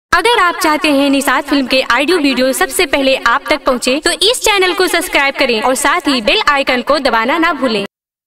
अगर आप चाहते हैं निषाद फिल्म के ऑडियो वीडियो सबसे पहले आप तक पहुंचे, तो इस चैनल को सब्सक्राइब करें और साथ ही बेल आइकन को दबाना ना भूलें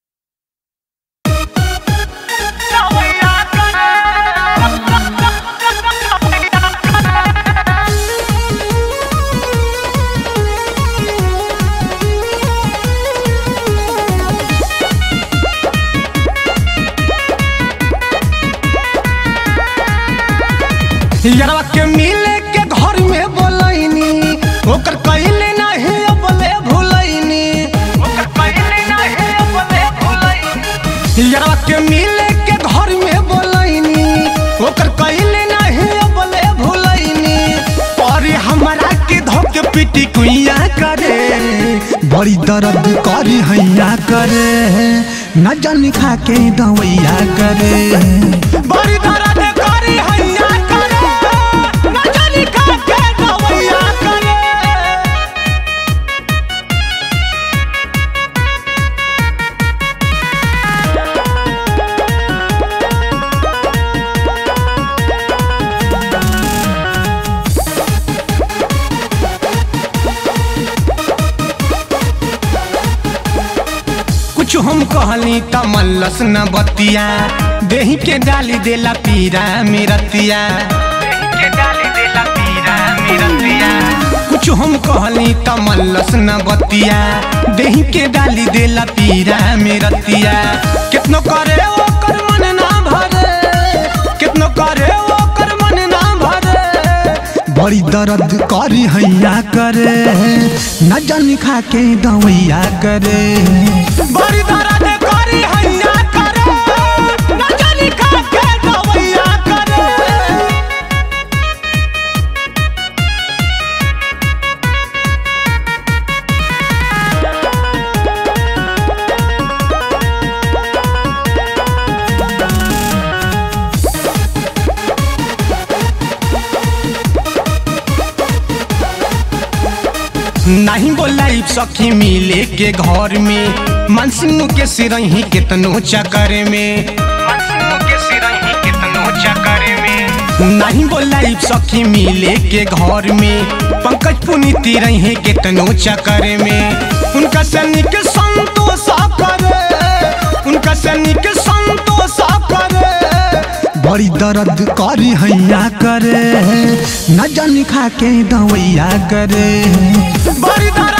यारवा के मिले के घर में बोलैनी ओकर कइले नाही अबले भुलैनी ओकर कइले नाही अबले भुलैनी यारवा के मिले के घर में बोलैनी ओकर कइले नाही अबले भुलैनी पर हमरा के धोके पिटी कुइया करे बड़ी दर्द करी हैया करे न जानी खा के दवैया करे बड़ी दर्द करी हैया करे न जानी खा के दवैया करे कुछ हम कहली त मल्लस न बतिया देही के डाली देला पीरा मेरतिया के डाली देला पीरा मेरतिया कुछ हम कहली त मल्लस न बतिया देही के डाली देला पीरा मेरतिया कितनो करे ओकर मन ना भरे कितनो करे ओकर मन ना भरे बड़ी दर्द करी हैया करे न जानी खा के दवैया करे बड़ी दर्द करी हैया करे न जानी खा के दवैया करे नहीं बोलाई सखी मिले के घर में मनसिंह के सिरही कितनो चक्कर में मनसिंह के सिरही कितनो चक्कर में नहीं बोलाई सखी मिले के घर में पंकज पुनीति रही कितनो चक्कर में उनका सैनिक संतोष करे उनका सैनिक संतोष करे बड़ी दर्द करी हैया करे न जानी खा के दवैया करे बड़ी दर्द